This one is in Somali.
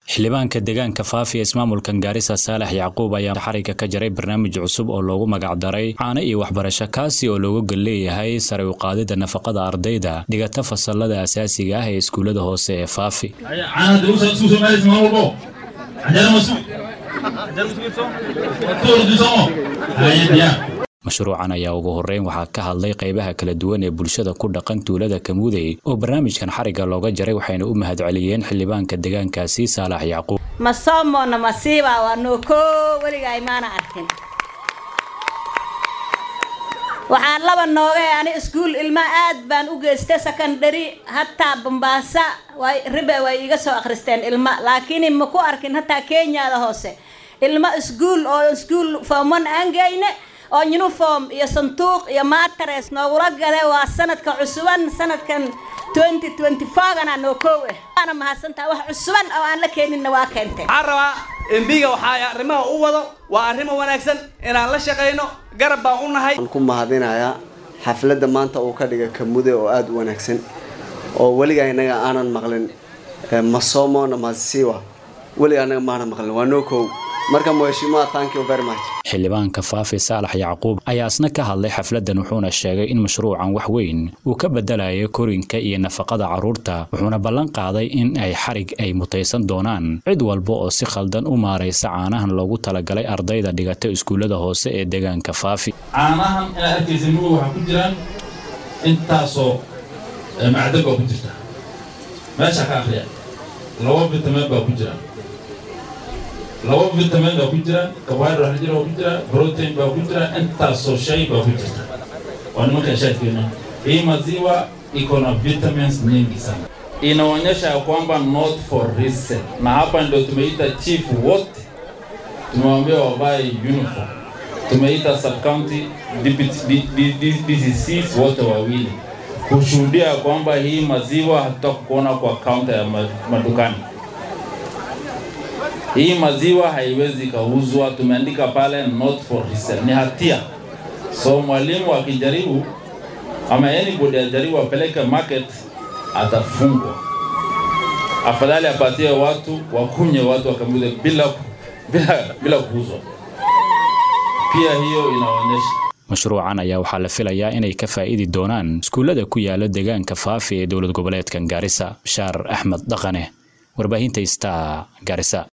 xildhibaanka deegaanka faafi ee ismaamulkan gaarisa saalax yacquub ayaa xariga ka jaray barnaamij cusub oo loogu magacdaray caano iyo waxbarasho kaasi oo looga gol leeyahay sare u qaadida nafaqada ardayda dhigata fasalada asaasiga ah ee iskuullada hoose ee faafi mashruucan ayaa ugu horeyn waxaa ka hadlay qaybaha kala duwan ee bulshada ku dhaqan tuulada kamuudey oo barnaamijkan xariga looga jaray waxayna u mahadceliyeen xildhibaanka deegaankaasi saalax yacquub masoomona masiiba waa nooko weliga imaana arkin waxaan laba noogay ani iskuul ilma aad baan u geystay secondary hataa bambaasa ribe way iga soo akhristeen ilma laakiin ma ku arkin hataa kenyada hoose ilma iskuul oo iskuul foomon aan geyne oo uniform iyo sanduuq iyo matres noogula gade waa sanadka cusuban sanadkan twenty twenty fourgana noo koow ah waana mahadsantaha wax cusuban oo aan la keeninna waa keentay waxaan rabaa embiga waxaa arrimaha u wado waa arrimo wanaagsan inaan la shaqayno garab baan u nahay waxaan ku mahadinayaa xafladda maanta uu ka dhiga kamude oo aada u wanaagsan oo weligaa inaga aanan maqlin masomona masiwa weligaa inaga maanan maqlin waa noo koow marka mheshimiwa thank you very much xildhibaanka faafi saalax yacquub ayaa isna ka hadlay xafladdan wuxuuna sheegay in mashruucan wax weyn uu ka bedelayo korinka iyo nafaqada carruurta wuxuuna ballan qaaday in ay xarig ay mutaysan doonaan cid walba oo si khaldan u maaraysa caanahan loogu talagalay ardayda dhigata iskuullada hoose ee deegaanka faafi caanahan inaad arkaysa mugu waxaa ku jiraan intaasoo macdan baa ku jirta meesha ka akhriya laba vitamin baa ku jira laba vitamin baa ku jira carbohydrate baa ku jira protein baa ku jira intaasoo shay baa ku jirta waa nimanka shaadkeena hii maziwa iko na vitamins nyingi sana inaonyesha ya kwamba not for resale na hapa ndio tumeita chief wote tumewambia wavae uniform tumeita sub county DCCs wote wawili kushuhudia kwamba hii maziwa hatutakuona kwa kaunta ya madukani hii maziwa haiwezi kauzwa, tumeandika pale not for resale, ni hatia. So mwalimu akijaribu ama anybody ajaribu apeleke market, atafungwa. Afadhali apatie watu wakunye, watu wakamuze bila, bila, bila kuuzwa. Pia hiyo inaonyesha mashruucan ayaa waxaa la filayaa inay ka faa'idi doonaan iskuullada ku yaala deegaanka faafi ee dowlad goboleedkan gaarisa bashaar axmed dhaqane warbaahinta star gaarisa